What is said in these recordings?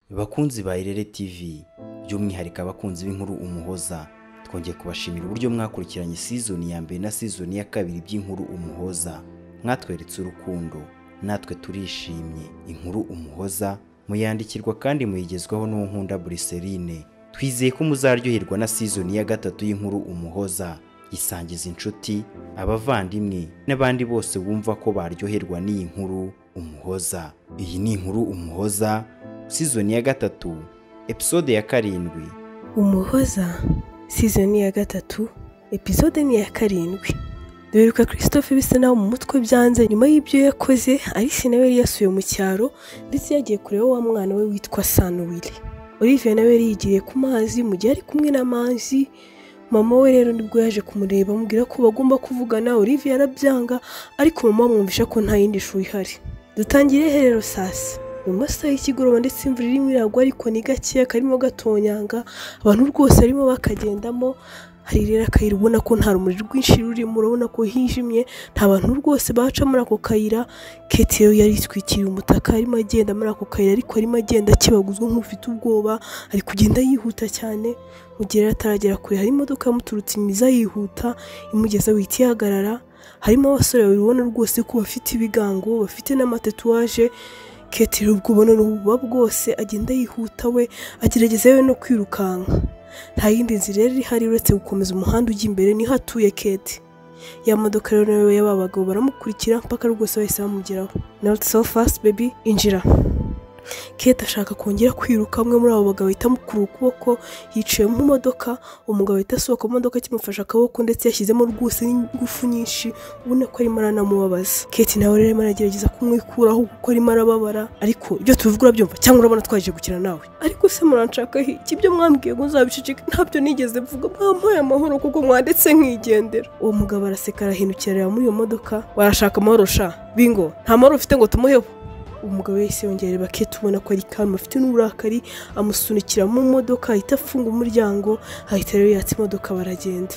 bakunzi ba irere tv by'umwihariko abakunzi b'inkuru umuhoza twongeye kubashimira uburyo mwakurikiranye sizoni ya mbere na sizoni ya kabiri by'inkuru umuhoza mwatweretse urukundo natwe turishimye inkuru umuhoza muyandikirwa kandi muyigezwaho n'unkunda buriserine twizeye ko muzaryoherwa na sizoni ya gatatu y'inkuru umuhoza isangiza inshuti abavandimwe n'abandi bose bumva ko baryoherwa n'iyi nkuru umuhoza iyi ni inkuru umuhoza sizoni ya gatatu episode ya karindwi umuhoza sizoni ya gatatu episode ni iya karindwi duheruka christophe bisa naho mu mutwe byanze nyuma y'ibyo yakoze alice nawe yari yasuye mu cyaro ndetse yagiye kureba wa mwana we witwa sanuwile olivier nawe yari yigiriye ku mazi mu gihe ari kumwe n'amazi mama we rero nibwo yaje kumureba amubwira ko bagomba kuvugana olivier arabyanga ariko mama amwumvisha ko nta yindi shuri ihari dutangire rero sasa mu masaha y'ikigoroba ndetse imvura irimo iragwa ariko ni gakeya karimo gatonyanga abantu rwose barimo bakagendamo hari rero akayira ubona ko nta rumuri rwinshi rurimo urabona ko hijimye nta bantu rwose baca muri ako kayira keti rero yari yitwikiriye umutaka arimo agenda muri ako kayira ariko arimo agenda akibaguzwa nk'ufite ubwoba ari kugenda yihuta cyane mu gihe yari ataragera kure hari imodoka yamuturutse imiza yihuta imugeza wihita ihagarara harimo abasore babiri ubona rwose ko bafite ibigango bafite n'amatetuwaje Kate ubwo ubona ububa bwose agenda yihuta we agerageza yewe no kwirukanka nta yindi nzira rero ihari uretse gukomeza umuhanda ujya imbere niho atuye Kate ya modoka rero nawe y'aba bagabo baramukurikira mpaka rwose bahise bamugeraho not so fast baby injira Kate ashaka kongera kwiruka amwe muri abo bagabo ahita amukura ukuboko yicaye mu modoka umugabo ahita asohoka mu modoka akimufashe akaboko ndetse yashyizemo rwose n'ingufu nyinshi ubona ko arimo aranamubabaza Kate nawe rero arimo aragerageza kumwikuraho kuko arimo arababara ariko ibyo tubivuga urabyumva cyangwa urabona twaje gukina nawe ariko se muranshakaho iki ibyo mwambwiye ngo nzabiceceke ntabyo nigeze mvuga mwampaye amahoro kuko mwadetse nkigendera uwo mugabo araseka arahindukira areba muri iyo modoka warashaka amahoro sha bingo nta mahoro ufite ngo tumuheho umugabo wese yongera areba kete ubona ko ari karma afite n'uburakari amusunikira mu modoka ahita afunga umuryango ahita rero yatsa imodoka baragenda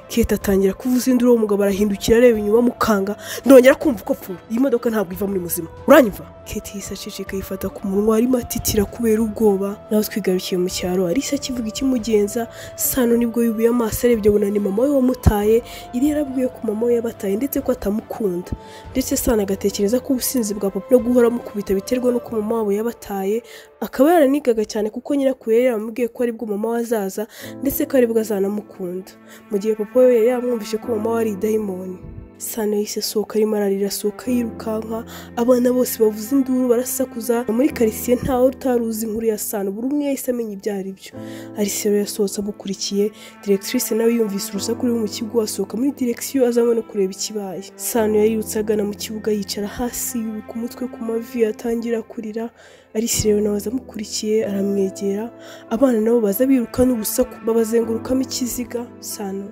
kete atangira kuvuza induru uwo mugabo arahindukira areba inyuma amukanga ndongera kumva uko apfuye iyi modoka ntabwo iva muri muzima uranyumva kete yise aceceka yifata ku munwa arimo atitira kubera ubwoba nawe twigarukiye mu cyaro arisa akivuga ikimugenza sano nibwo yubuye amaso arebye abona ni mama we wamutaye iri yarabwiye ko mama we yabataye ndetse ko atamukunda ndetse sano agatekereza ko ubusinzi bwa papa no guhora amukubita biterwa n'uko mama wabo yabataye akaba yaranigaga cyane kuko nyirakuru yari yaramubwiye ko aribwo mama we azaza ndetse ko aribwo azanamukunda mu gihe papa we yari yaramwumvishe ko mama we ari idayimoni sano yise sohoka arimo ararira sohoka yirukanka abana bose bavuze induru barasakuza muri karitsiye ntawe utaruzi inkuru ya sano buri umwe yahise amenya ibyo ari byo arisero yasohotse amukurikiye diregitirise nawe yumvise urusaku ruri mu kigo asohoka muri diregisiyo azanywe no kureba ikibaye sano yarirutse agana mu kibuga yicara hasi yubika umutwe ku mavi atangira kurira arisirero nawe amukurikiye aramwegera abana nabo baza biruka n'urusaku babazengurukamo ikiziga sano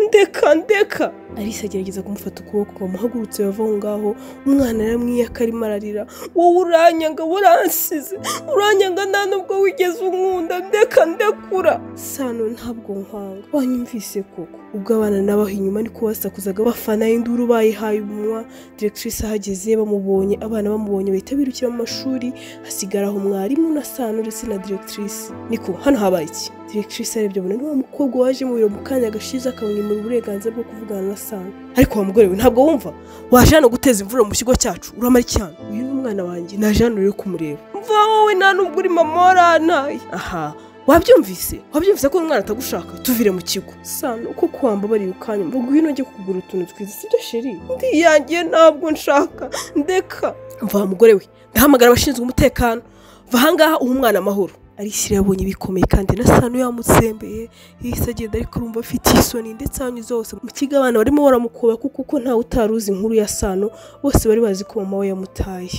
ndeka ndeka arisa agerageza kumufata ukuboko bamuhagurutse bava aho ngaho umwana aramwiyaka arimo ararira wowe uranyanga uransize uranyanga nta nubwo wigeze unkunda ndeka ndekura sano ntabwo nkwanga wanyumvise koko ubwo abana n'abaho inyuma niko basakuzaga bafana induru bayihaye umunwa diregitirise ahageze bamubonye abana bamubonye bahita birukira mu mashuri hasigaraho mwarimu na sano ndetse na diregitirise niko hano habaye iki diregitirise arebye abona n'uwo mukobwa waje mu biro mu kanya gashize akamwimura uburenganzira bwo kuvugana na sano ariko wa mugore we ntabwo wumva waje hano guteza imvura mu kigo cyacu uramara icyana uyu ni umwana wanjye naje hano rero kumureba mva wowe nta nubwo uri mama warantaye aha wabyumvise wabyumvise ko umwana atagushaka tuvire mu kigo sano uko wambabariye ukanya mvuga ngwino ujye kugura utuntu twiza sibyo sheri ndiyangiye ntabwo nshaka ndeka mva mugore we ndahamagara abashinzwe umutekano va ahangaha uha umwana amahoro arishyira yabonye bikomeye kandi na sano yamutsembeye yahise agenda ariko urumva afite isoni ndetse ahanyuze hose mu kigo abana barimo baramukuba kuko ntawe utaruzi inkuru ya sano bose bari bazi ko mama we yamutaye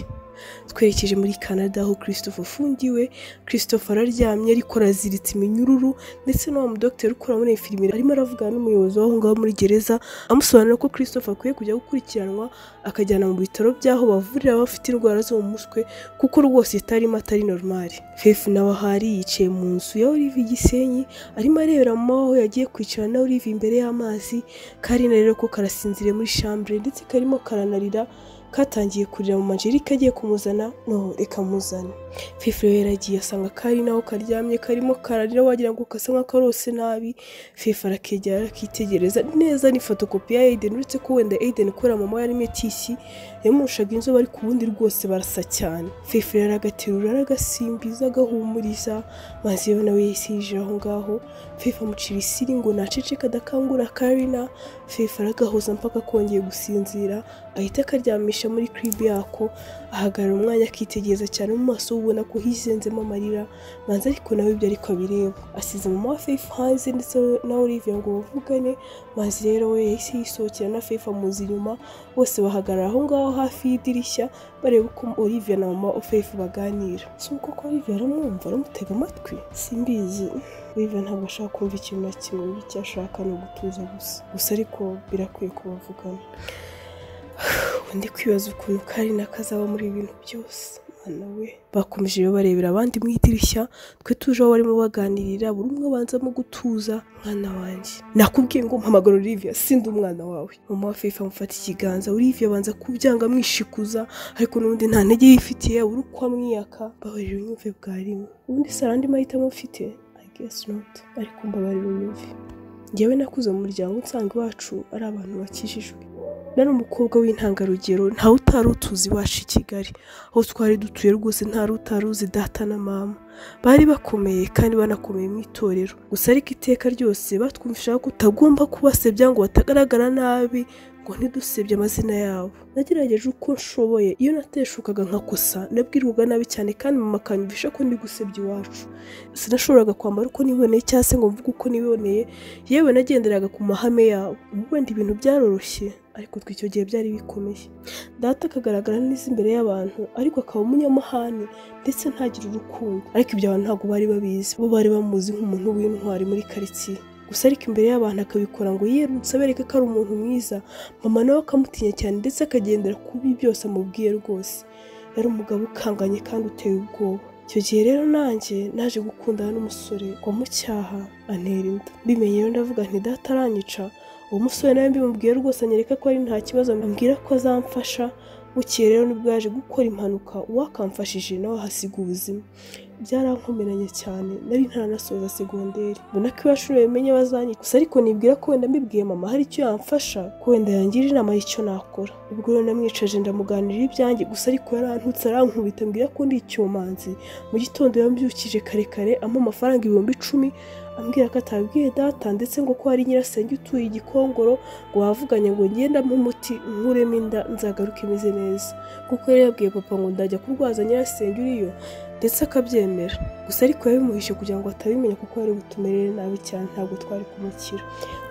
twerekeje muri canada aho christophe afungiwe christophe araryamye ariko araziritse iminyururu ndetse n'uwo mudogiteri ukora muri infirimiye arimo aravugana n'umuyobozi w'aho ngaho muri gereza amusobanurira ko christophe akwiye kujya gukurikiranwa akajyana mu bitaro by'aho bavurira abafite indwara zo mu mutwe kuko rwose itarimo atari normali fefu nawe ahari yicaye mu nzu ya olive gisenyi arimo arebera mama aho yagiye kwicara na olive imbere y'amazi karina rero ko karasinziriye muri shambure ndetse karimo karanarira katangiye kurira mu majerika agiye kumuzana no reka muzana fifure rero yaragiye asanga kari naho karyamye karimo kararira wagira ngo kasa nk'akarose nabi fifa arakegera arakitegereza neza ni fotokopi ya Aiden uretse ko wenda Aiden kubera mama we yarimo etisi yamushaka inzobe ariko ubundi rwose barasa cyane fifa rero aragaterura aragasimbiza agahumuriza maze iyo nawe yahise yinjira aho ngaho fifa amucira isiri ngo naceceka adakangura karina fifa aragahoza mpaka kongeye gusinzira ahita akaryamisha muri kiribi yako ahagarara umwanya akitegereza cyane mu maso ubona ko hizenzemo amarira manza ariko nawe ibyo ariko abireba asize mama wa faith hanze ndetse na olivia ngo bavugane manzi rero we yahise yisohokera na faith amuzi inyuma bose bahagarara aho ngaho hafi y'idirishya bareba uko olivia na mama wa faith baganira si uko ko olivia aramwumva aramutega amatwi simbizi olivia ntabwo ashaka kumva ikintu na kimwe icyo ashaka ni ugutuza gusa gusa ariko birakwiye ko bavugana undi kwibaza ukuntu kari nakazaba muri ibi bintu byose mwana we bakomeje rero barebera abandi mu idirishya twe tuje aho barimo baganirira buri umwe abanzamo gutuza mwana wanjye nakubwiye ngo mpamagara olivia sindi umwana wawe mama wa fefe amufata ikiganza olivia abanza kubyanga amwishikuza ariko n'ubundi nta ntege yifitiye uri uko amwiyaka babarira unyumve bwarimo ubundi si arandi mahitamo mfite i guess not ariko mbabarira unyumve njyewe nakuze mu muryango nsanga iwacu ari abantu bakijijwe nari umukobwa w'intangarugero ntawe utari utuzi iwacu i kigali aho twari dutuye rwose ntari utari uzi data na mama bari bakomeye kandi banakomeye mu itorero gusa ariko iteka ryose batwumvishaga ko utagomba kubasebya ngo batagaragara nabi ngo ntidusebye amazina yabo nagerageje uko nshoboye iyo nateshukaga nkakosa nabwirwaga nabi cyane kandi mama akanyumvisha ko ndi gusebya iwacu sinashoboraga kwambara uko niboneye cyangwa se ngo mvuge uko niboneye yewe nagenderaga ku mahame yabo ubu wenda ibintu byaroroshye ariko twe icyo gihe byari bikomeye data akagaragara neza imbere y'abantu ariko akaba umunyamahane ndetse ntagire urukundo ariko ibyo abantu ntabwo bari babizi bo bari bamuzi nk'umuntu w'intwari muri karitsiye gusa ariko imbere y'abantu akabikora ngo yirutse abereke ko ari umuntu mwiza mama nawe akamutinya cyane ndetse akagendera ku bibi byose amubwiye rwose yari umugabo ukanganye kandi uteye ubwoba icyo gihe rero nanjye naje gukundana n'umusore wamucyaha antera inda mbimenye rero ndavuga nti data aranyica uwo musore nawe mbimubwiye rwose anyereka ko ari nta kibazo ambwira ko azamfasha bukeye rero nibwo yaje gukora impanuka uwakamfashije nawe ahasiga ubuzima byarankomeranye cyane nari ntaranasoza segonderi mbona ko iwacu bimenye bazanye gusa ariko nibwira ko wenda mbibwiye mama hari icyo yamfasha ko wenda yangira inama y'icyo nakora ubwo rero namwicaje ndamuganirira ibyanjye gusa ariko yarantutse arankubita mbwira ko ndi icyomanzi mu gitondo yambyukije kare kare ampa amafaranga ibihumbi icumi ambwira ko atabwiye data ndetse ngo ko hari nyirasenge utuye igikongoro ngo wavuganye ngo ngendamo umuti nkuremo inda nzagaruke imeze neza kuko yari yabwiye papa ngo ndajya kurwaza nyirasenge uriyo ndetse akabyemera gusa ariko yabimuhishe kugira ngo atabimenya kuko yari butumerere nabi cyane ntabwo twari kumukira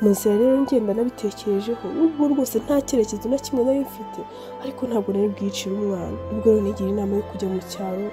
mu nzira rero ngenda nabitekerejeho n'ubwo rwose nta cyerekezo na kimwe nari mfite ariko ntabwo nari bwicire umwana ubwo rero nigira inama yo kujya mu cyaro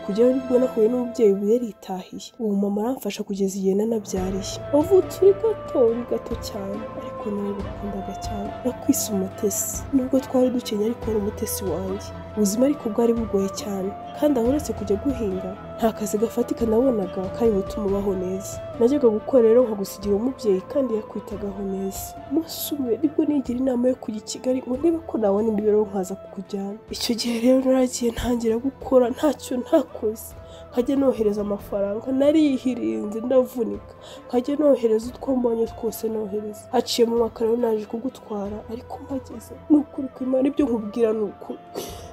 kujyayo nibwo nahuye n'umubyeyi ubu yaritahiye uwo mama aramfasha kugeza igihe nanabyariye wavutse uri gato uri gato cyane ariko nawe bikundaga cyane nakwise umutesi nubwo twari dukenye ariko wari umutesi wanjye ubuzima ariko bwari bugoye cyane kandi aho uretse kujya guhinga nta kazi gafatika nabonaga kari butuma ubaho neza najyaga gukora rero nkagusigira umubyeyi kandi yakwitagaho neza umunsi umwe nibwo nigira inama yo kujya i kigali ngo ndebe ko nabona imibereho nkaza kukujyana icyo gihe rero naragiye ntangira gukora ntacyo ntakoze nkajya nohereza amafaranga nariyihirinze ndavunika nkajya nohereza utwo mbonye twose nohereza haciye mu mwaka rero naje kugutwara ariko mpageze ni ukuri kw'imana ibyo nkubwira ni ukuri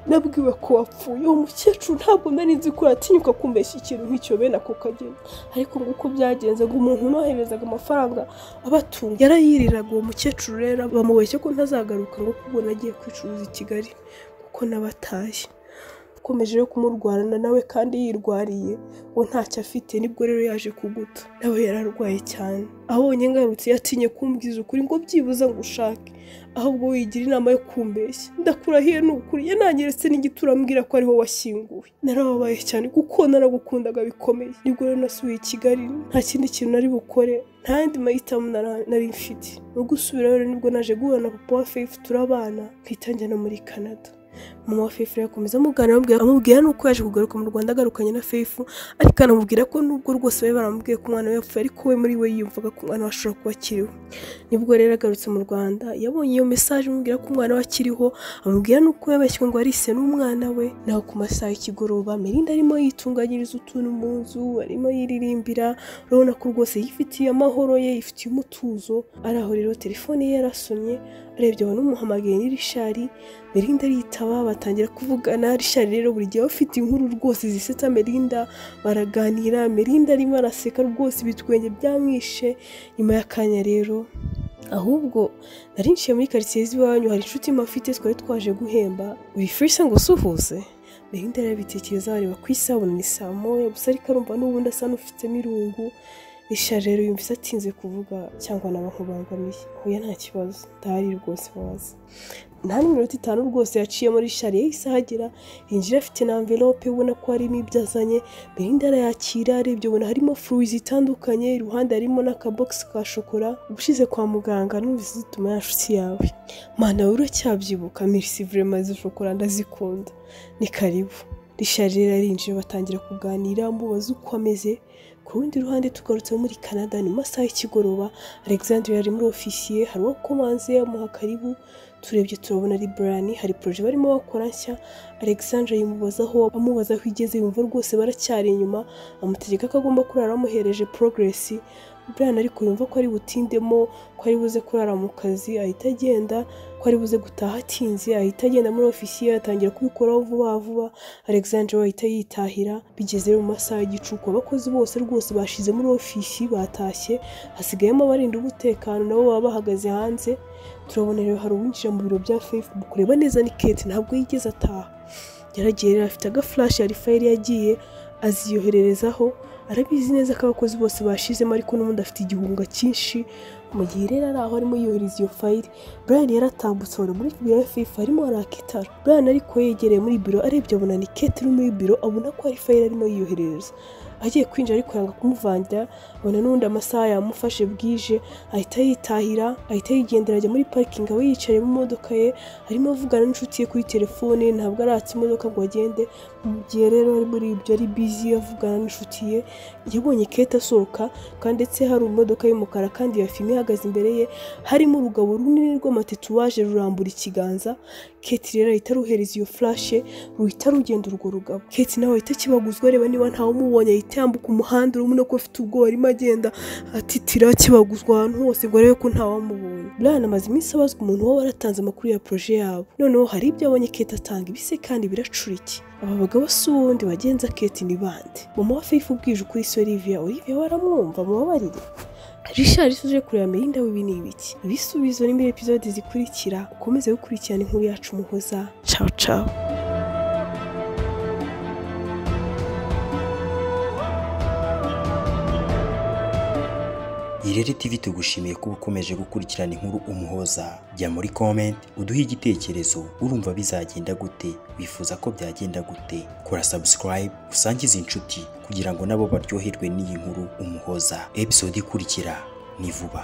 nabwiwe ko wapfuye uwo mukecuru ntabwo nari nzi ko yatinyuka kumbeshya ikintu nk'icyo bene ako kageni ariko nguko byagenze ngo umuntu unoherezaga amafaranga abatunga yarayiriraga uwo mukecuru rero bamubeshye ko ntazagaruka ngo kubona agiye kwicuruza i kigali kuko n'abataye akomeje yo kumurwarana nawe kandi yirwariye uwo ntacyo afite nibwo rero yaje kuguta nawe yararwaye cyane abonye ngarutse yatinye kumbwiza ukuri ngo byibuze ngo ushake ahubwo wigira inama yo kumbeshya ndakurahiye ni ukuri yananyeretse n'igitura ambwira ko ariho washyinguwe narababaye cyane kuko naragukundaga bikomeye nibwo rero nasubiye i kigali nta kindi kintu nari bukore nta yandi mahitamo nari mfite no gusubira rero nibwo naje guhura na papa wa faith turabana mpita njya no muri canada mama wa fefu yakomeza amugana amubwira amubwira nuko yaje kugaruka mu rwanda agarukanye na fefu ariko anamubwira ko nubwo rwose bari baramubwiye ko umwana we yapfuye ariko we muri we yiyumvaga ko umwana we ashobora kuba akiriho nibwo rero agarutse mu rwanda yabonye iyo mesaje amubwira ko umwana we akiriho amubwira nuko yabashywe ngo arise n'umwana we naho ku masaha y'ikigoroba merinda arimo yitunganyiriza utuntu mu nzu arimo yiririmbira urabona ko rwose yifitiye amahoro ye yifitiye umutuzo ari aho rero telefone ye yarasomye arebye abona umuhamagaye ni rishari merinda aritaba batangira kuvugana rishari rero buri gihe bafite inkuru rwose zisetsa merinda baraganira merinda arimo araseka rwose ibitwenge byamwishe nyuma y'akanya rero ahubwo nari nshiye muri karitsiye z'iwanyu hari inshuti mafite twari twaje guhemba wifurisa ngo usuhuze merinda yarabitekereza areba ku isabune ni saa moya gusa ariko arumva n'ubundi asa n'ufitemo irungu rishari rero yumvise atinze kuvuga cyangwa naba nkubangamiye huye nta kibazo ndahari rwose waza nta n'iminota itanu rwose yaciyemo rishari yahise ahagera yinjira afite na amvelope ubona ko harimo ibyo azanye merinda arayakira arebye ubona harimo furuwi zitandukanye iruhande harimo n'akabogisi ka shokora ubushize kwa muganga numvise zituma ya nshuti yawe mana wowe uracyabyibuka mirisi vurema izo shokora ndazikunda ni karibu rishari rero arinjira batangira kuganira amubaza uko ameze ku rundi ruhande tugarutse muri canada ni mu masaha y'ikigoroba alexandre yari muri ofisiye hari uwo komanze yamuha karibu turebye turabona ari burani hari poroje barimo bakora nshya alexandre yimubazaho amubaza aho igeze yumva rwose baracyari inyuma amutegeka ko agomba kurara bamuhereje porogiresi burani ariko yumva ko ari butindemo ko ari buze kurara mu kazi ahita agenda ko ari buze gutaha atinze ahita agenda muri ofisiye atangira kubikoraho vuba vuba alexandre we ahita yitahira bigeze mu masaha y'igicuku abakozi bose rwose bashize muri ofisi batashye hasigayemo abarinda umutekano nabo baba bahagaze hanze turabona rero hari uwinjira mu biro bya facebook kureba neza ni kete ntabwo yigeze ataha yaragiye rero afite agafurashi hari fayiri yagiye aziyohererezaho arabizi neza ko abakozi bose bashizemo ariko n'ubundi afite igihunga cyinshi mu gihe rero ari aho arimo yohereza iyo fayiri burayani yaratambutse abona muri biro ya fifa arimo araka itara burayani ariko yegereye muri biro arebye abona ni kete uri muri biro abona ko hari fayiri arimo yiyoherereza agiye kwinjira ariko yanga kumuvangira abona n'ubundi amasaha yamufashe bwije ahita yitahira ahita yigendera ajya muri parikingi aho yicaye mu modoka ye arimo avugana n'inshuti ye kuri telefone ntabwo aratse imodoka ngo agende mu gihe rero ari muri ibyo ari bizi avugana n'inshuti ye yabonye kete asohoka kandi ndetse hari imodoka y'umukara kandi ya fime ihagaze imbere ye harimo urugabo runini rw'amatetuwaje rurambura ikiganza keti rero ahita aruhereza iyo furashe ruhita rugenda urwo rugabo keti nawe ahita akibaguzwa areba niba ntawumubonye ahita yambuka umuhanda urabona ko afite ubwoba arimo agenda atitira akibaguzwa ahantu hose ngo arebe ko ntawamubonye burayani amaze iminsi abazwa umuntu waba waratanze amakuru ya poroje yabo noneho hari ibyo abonye keti atanga ibise kandi biracurike aba bagabo si uwundi bagenza keti ni bande mama wa fefu ubwije ukuri solivia olivia baramwumva mubabarire rishari uje kureba merinda w'ibi ni ibiki ibisubizo ni muri epizode zikurikira ukomeze gukurikirana inkuru yacu muhoza cawu cawu Irere TV tugushimiye kuba ukomeje gukurikirana inkuru umuhoza jya muri comment uduhe igitekerezo urumva bizagenda gute wifuza ko byagenda gute kora subscribe usangize inshuti kugira ngo nabo baryoherwe n'iyi nkuru umuhoza episode ikurikira ni vuba